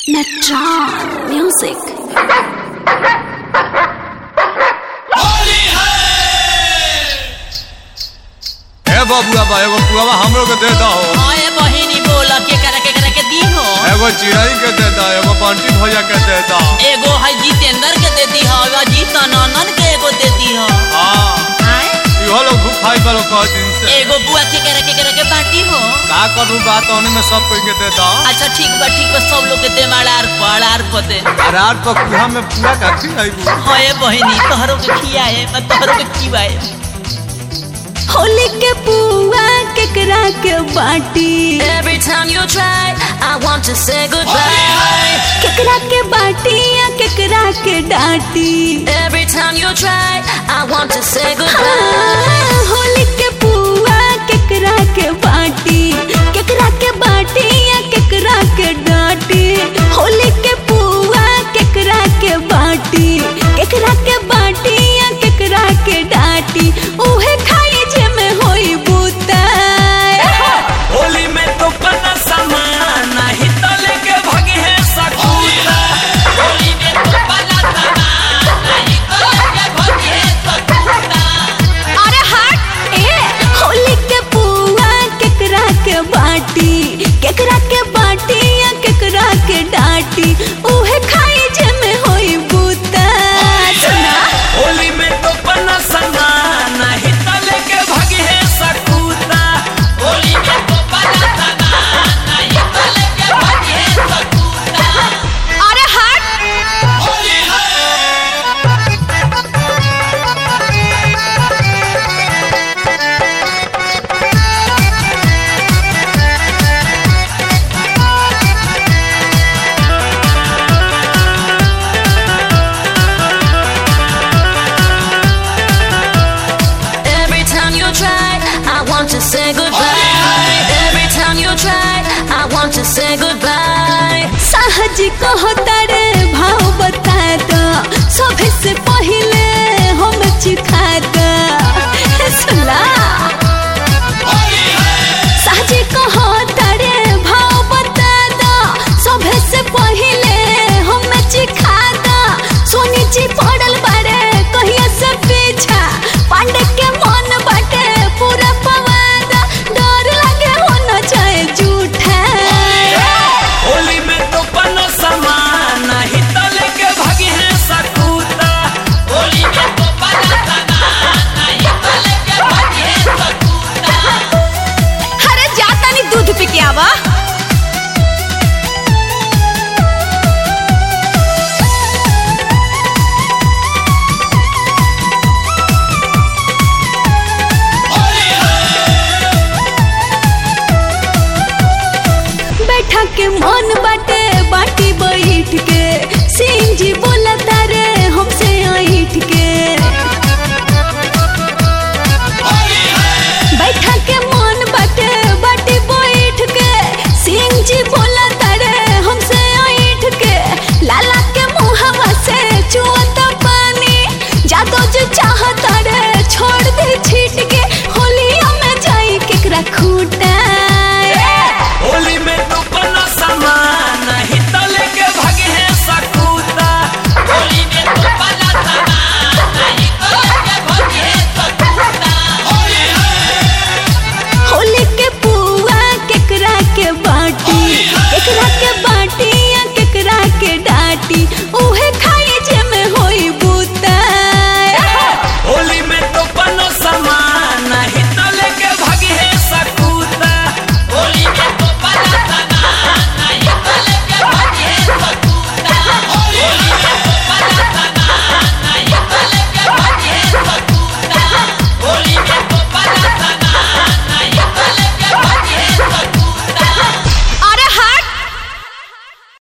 Metron Music. ए बबुआ बा एगो पुआवा हमरो के दे दहो ओए बहिनी बोल के करे के करे के दी हो एगो चिड़ै के दे दा एगो बंटी भैया के दे दा एगो है जितेंद्र के दे दी हो अजीत नंदन के एगो दे दी हो हां आय इहो लोग खूब खाई बालो कह दिन से एगो बुआ के करे के करे के बाटी हो का करू बात ओने में सब कोई के दे दा अच्छा ठीक बा ठीक बा सब लोग के दे माड़ार पड़ार को दे रात को कुहा में पूरा काठी आईबू होए बहिनी तोहरो के खियाए मैं तोहरो के खिवाए होली के पुआ केकरा के बाटी Every time you try, I want to say goodbye. केकरा के बाटी या केकरा के डाटी Every time you try, I want to say हाँ, goodbye. होली के पुआ केकरा के बाटी केकरा के बाटी या केकरा के डाटी होली के पुआ केकरा के बाटी केकरा के बाटी या केकरा के डाटी उहे खाई जे में होई बुता होली में तो पना सामान नहीं तो लेके भागे है सकूता होली में तो बना सामान नहीं तो लेके भगे सकुता अरे हट ए होली के पुआ केकरा के बाटी केकरा के बाटी या केकरा के डाटी